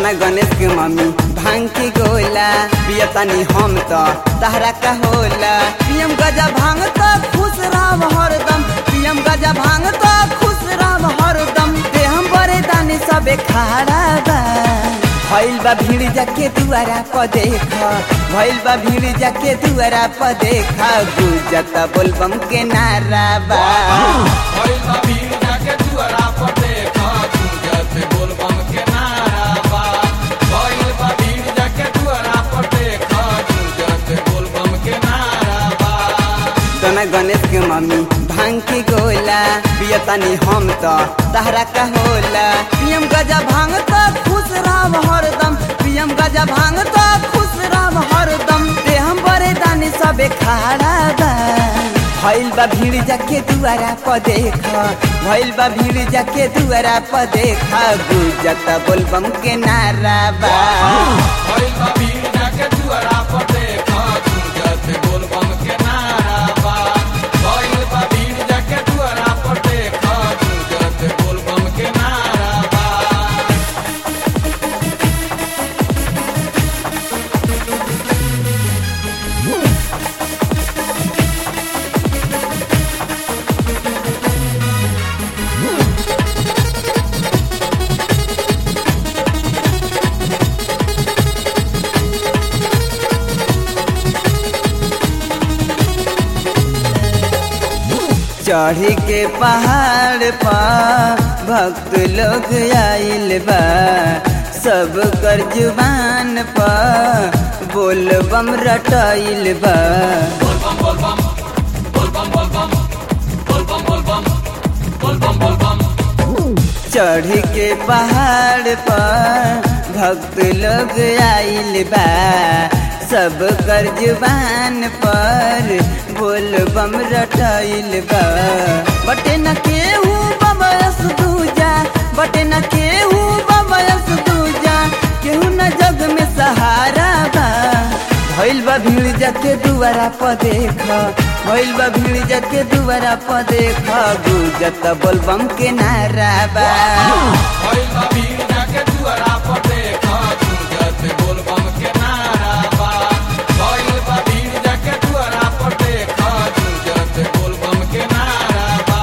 तना गणेश के मम्मी भांग के गोला पियतानी हम तो तहरा का होला पियम गजा भांग तो खुश राम हरदम पियम गजा भांग तो खुश राम हरदम दे हम बड़े दानी सबे खाड़ा बा भइल बा भीड़ जाके दुआरा प देख भइल बा भीड़ जाके दुआरा प देख गुजत बोलबम के नारा बा भइल बा भीड़ जाके दुआरा पर देख गुंजत बोलबम के नारा बा भइल बा भीड़ जाके दुआरा पर देख गुंजत बोलबम के नारा बा तना गणेश के मम्मी भांग के गोला पियतानी हम तो तहरा का होला पियम गजा भांग तो खुश राम हरदम पियम गजा भांग तो खुश राम हरदम दे हम बड़े दानी सबे खाड़ा बा भइल बा भीड़ जाके दुआरा प देख भइल बा भीड़ जाके दुआरा प देख गुजत बोलबम के नारा बा भइल बा भीड़ जाके दुआरा पर देख गुंजत बोलबम के नारा बा भइल बा भीड़ जाके दुआरा पर देख गुंजत बोलबम के नारा बा चढ़ी के पहाड़ पर भक्त लोग आइल बा सब कर जुबान पर बोल बम रटाइल बा बोलबम बोलबम बोलबम बोलबम बोलबम बोलबम बोलबम बोलबम चढ़ी के पहाड़ पर भक्त लोग आइल बा सब कर जुबान पर बोल बम रटाइल बा बटे न केहू बमयस दूजा बटे न केहू बमयस दूजा केहू न जग में सहारा बा भइल बा भीड़ जाके दुआरा प देख भइल बा भीड़ जाके दुआरा प देख गुजत बोलबम के नारा बा भइल बा भीड़ जाके दुआरा पर देख गुंजत बोलबम के नारा बा भइल बा भीड़ जाके दुआरा पर देख गुंजत बोलबम के नारा बा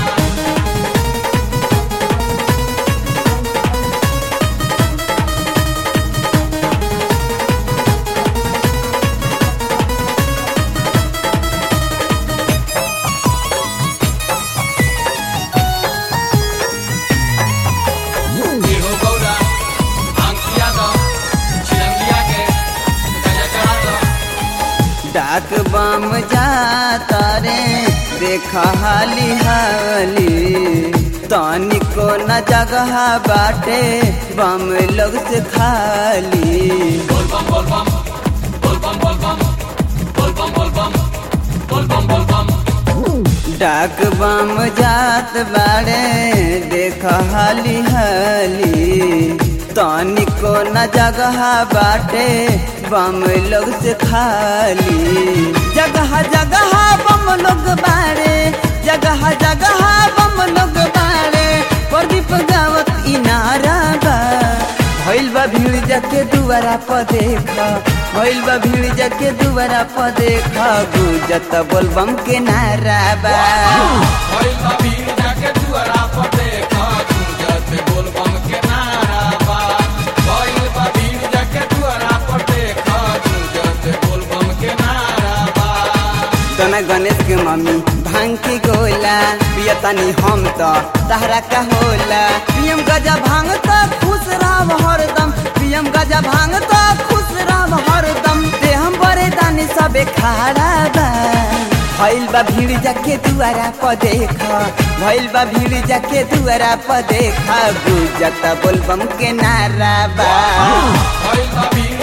इहो गौरा अंकिया दो चिरंगिया के गजा चढ़ा दो डाक बम जाता रे देखा हाली हाली तनिको न जगह बाटे बम लोग से खाली बोलबम बोलबम बोलबम बोलबम बोलबम बोलबम बोलबम बोलबम डाक बम जात बाड़े देख हाली हाली तनिको न जगह बाटे बम लोग से खाली जगह जगह बम लोग बाड़े जगह जगह बम लोग बाड़े प्रदीप गावत इनारा बा भइल बा भीड़ जाके दुआरा प देख भइल बा भीड़ जाके दुआरा प देख गुजत बोलबम के नारा बा भइल बा भीड़ जाके दुआरा पर देख गुंजत बोलबम के नारा बा भइल बा भीड़ जाके दुआरा पर देख गुंजत बोलबम के नारा बा तना गणेश के मम्मी भांग के गोला पियतानी हम तो तहरा का होला पियम गजा भांग तो खुश राम हरदम पियम गजा भांग तो खुश राम हरदम दे हम बड़े दानी सबे खाड़ा बा भइल बा भीड़ जाके दुआरा प देख भइल बा भीड़ जाके दुआरा प देख गुजत बोलबम के नारा बा भइल बा भीड़